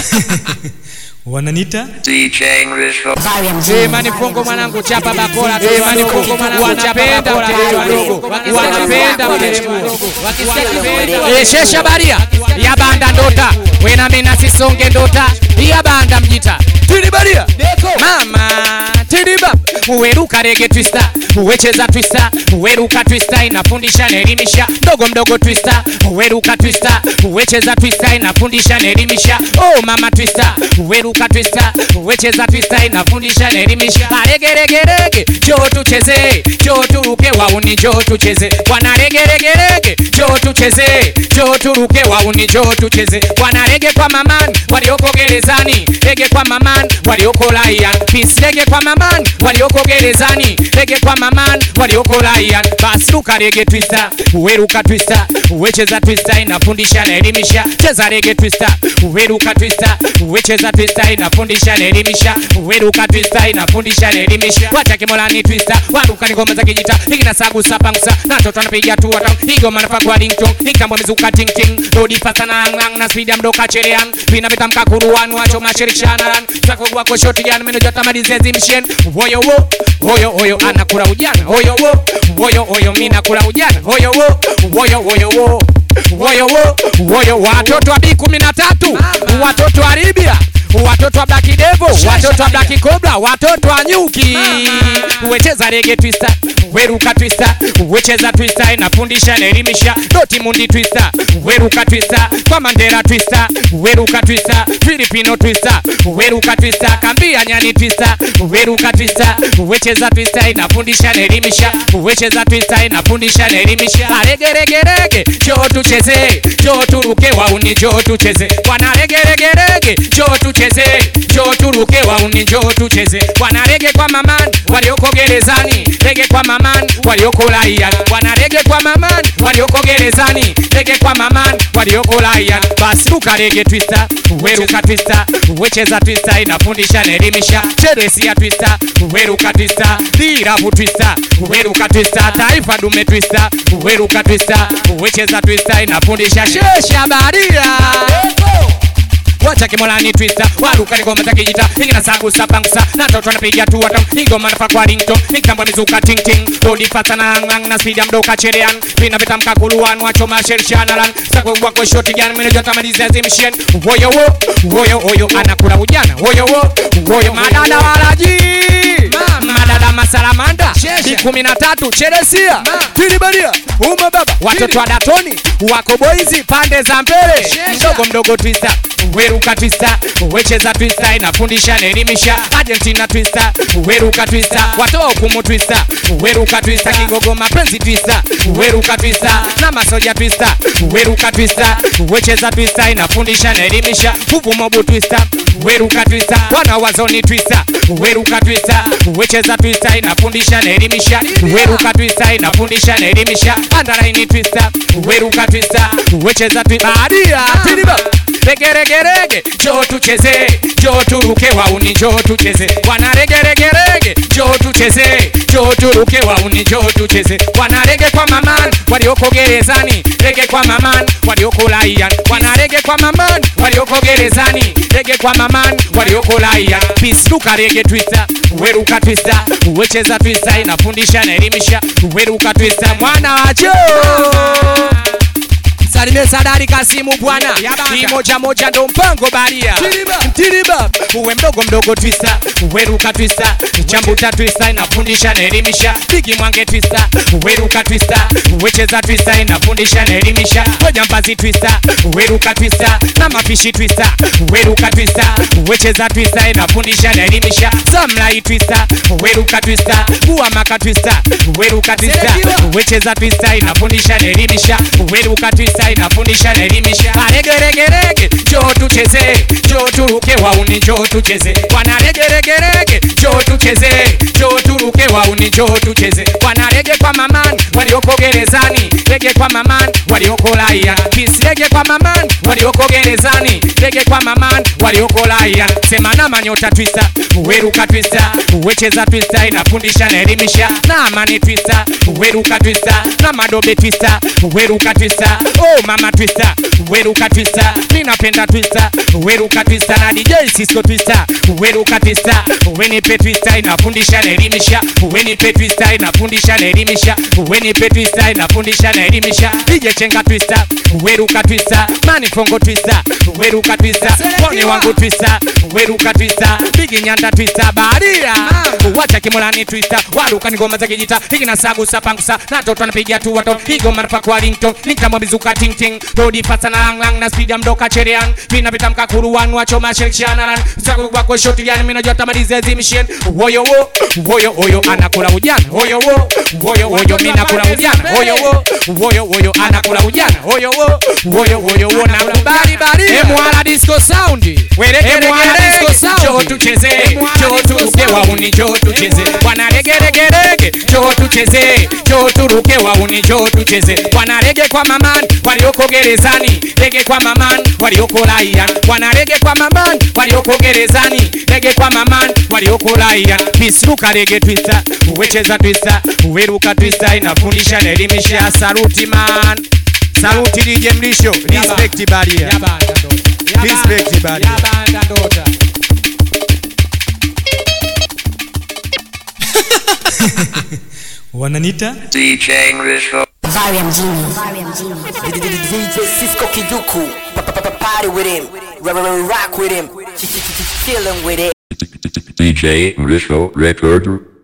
wananita DJ English Imani fungo mwanangu chapa bakora tu imani fungo mwanangu chapenda watoto wadogo wanapenda watoto Eh shesha baria ya banda ndota wena mina sisonge ndota ya banda mjita tiri baria mama tiri bab uweruka rege twista uwecheza twista uweruka twista inafundisha naelimisha mdogo mdogo twista uweruka twista uwecheza twista inafundisha naelimisha oh mama twista uweruka twista uwecheza twista inafundisha naelimisha aregeregerege jo tucheze jo turuke wauni jo tucheze wanaregeregerege jo tucheze jo turuke wauni jo tucheze wanarege kwa maman walioko gerezani rege kwa maman walioko laian peace rege kwa maman walioko gerezani rege kwa maman walioko laian basi ruka rege twista uweruka twista uwecheza twista inafundisha na elimisha cheza rege twista uweruka twista uwecheza twista inafundisha na elimisha uweruka twista inafundisha na elimisha wacha kimolani twista waruka ni ngoma za kijita ikina sagu sapangsa na toto anapiga tu watam higo manafa kwa ding tong nikambwa mizuka ting ting rodi fasta na ang na speed mdoka chelean pina vitamka kuruan wacho mashirikshanaran sako wako shoti yan meno jota madize mshen woyo wo woyo woyo anakula ujana woyo wo woyo woyo mina kula ujana woyo wo woyo woyo wo woyo wo woyo watoto wa B kumi na tatu watoto wa Libya watoto wa Black Devil watoto wa Black Cobra watoto wa nyuki wecheza rege twista weruka twista wecheza twista inafundisha naelimisha doti mundi twista weruka twista kwa Mandela twista weruka twista Filipino twista weruka twista kambia nyani twista weruka twista wecheza twista inafundisha naelimisha wecheza twista inafundisha naelimisha aregeregerege jo tucheze jo turuke wauni jo tucheze wanaregeregerege jo tucheze jo turuke wauni jo tucheze wanarege kwa maman walioko gerezani rege kwa maman walioko laia wanarege kwa maman walioko gerezani rege kwa maman walioko laia basi ruka rege twista weruka twista wecheza twista inafundisha naelimisha cheresia twista weruka twista diravu twista weruka twista taifa dume twista weruka twista wecheza twista inafundisha shesha baria wacha kimolani twista waruka ni ngoma za kijita ingina sagu sapangsa na toto anapiga tu watam ingoma nafa kwa ringtone nikitambwa mizuka ting ting rodi fasta na ang na speed mdoka chelean pina vitamka kuluan wacho masherishana lan sako wako shoti gani mene jota maliza zimshen woyo wo woyo woyo anakula ujana woyo wo woyo madada walaji madada masalamanda ni kumi na tatu cheresia tilibaria uma baba watoto wa datoni wako boizi pande za mbele mdogo mdogo twista weruka twista wecheza twista inafundisha naelimisha argentina twista weruka twista watoa hukumu twista weruka twista kigogo mapenzi twista weruka twista na masoja twista weruka twista wecheza twista inafundisha naelimisha nguvu mobu twista weruka twista wana wazoni twista weruka twista wecheza twista inafundisha naelimisha weruka twista inafundisha naelimisha andaraini twista weruka twista wecheza twista badia tiliba regeregerege jo tucheze jo turuke wauni jo tucheze wanaregeregerege jo tucheze jo turuke wauni jo tucheze wanarege kwa maman walioko gerezani rege kwa maman walioko laian wanarege kwa maman walioko gerezani rege kwa maman walioko laian pisluka rege twista weruka twista wecheza twista inafundisha naelimisha weruka twista mwana wacho Salimie Sadari Kasimu bwana, hii moja moja ndo mpango baria. Mtiriba uwe mdogo mdogo twista, weruka twista, chambuta twista inafundisha na elimisha. Bigi mwange twista, weruka twista, wecheza twista inafundisha na elimisha. Ngoja mbazi twista, weruka twista, na mafishi twista, weruka twista, wecheza twista inafundisha na elimisha. Samlai twista, weruka twista, bua maka twista, weruka twista, wecheza twista inafundisha na elimisha. Weruka twista inafundisha na elimisha. Aregeregerege, jo tucheze, jo turuke wauni, jo tucheze. Wanaregeregerege, jo tucheze, jo turuke wauni, jo tucheze. Wanarege kwa maman, walioko gerezani, rege kwa maman, walioko laia. Peace rege kwa maman, walioko gerezani, rege kwa maman, walioko walioko Lion sema na manyota twista uweruka twista uwecheza twista inafundisha na elimisha na amani twista uweruka twista na madobe twista uweruka twista oh mama twista uweruka twista ninapenda twista uweruka twista na DJ Cisco twista uweruka twista uwenipe twista inafundisha na elimisha uwenipe twista inafundisha na elimisha uwenipe twista inafundisha na elimisha DJ Chenga twista uweruka twista manifongo twista uweruka twista pone wangu twista uweruka twista bigi nyanda twista baria wacha kimolani twista waruka ni ngoma za kijita hiki na sagu sapangusa na toto anapiga tu watoto igoma nafa kwa ringtone nikamwa bizuka ting ting rodi fasa na lang lang na speed ya mdoka cherean vina vitamka kuruan wacho mashirikishana ran sagu wako shoti yani mimi najua tamalize zimishen woyo wo woyo woyo anakula ujana woyo wo woyo woyo mimi nakula ujana woyo wo woyo woyo anakula ujana woyo wo woyo woyo wo na kubali bali emwala disco sound emwala disco sound jo tucheze jo turuke wauni jo tucheze bwana rege rege rege jo tucheze jo turuke wauni jo tucheze bwana rege kwa mamani walioko gerezani rege kwa mamani walioko raia bwana rege kwa mamani walioko gerezani rege kwa mamani walioko raia pisuka rege twista uwecheza twista uweruka twista inafundisha na elimisha saluti man saluti DJ Mlisho respect baria respect baria wananita DJ Risho. Varium Genie. DJ Cisco Kiduku. Pa- pa- pa- Party with him. Rock, rock, rock with him. Ch- ch- ch- Chillin' with it. DJ Risho Recorder.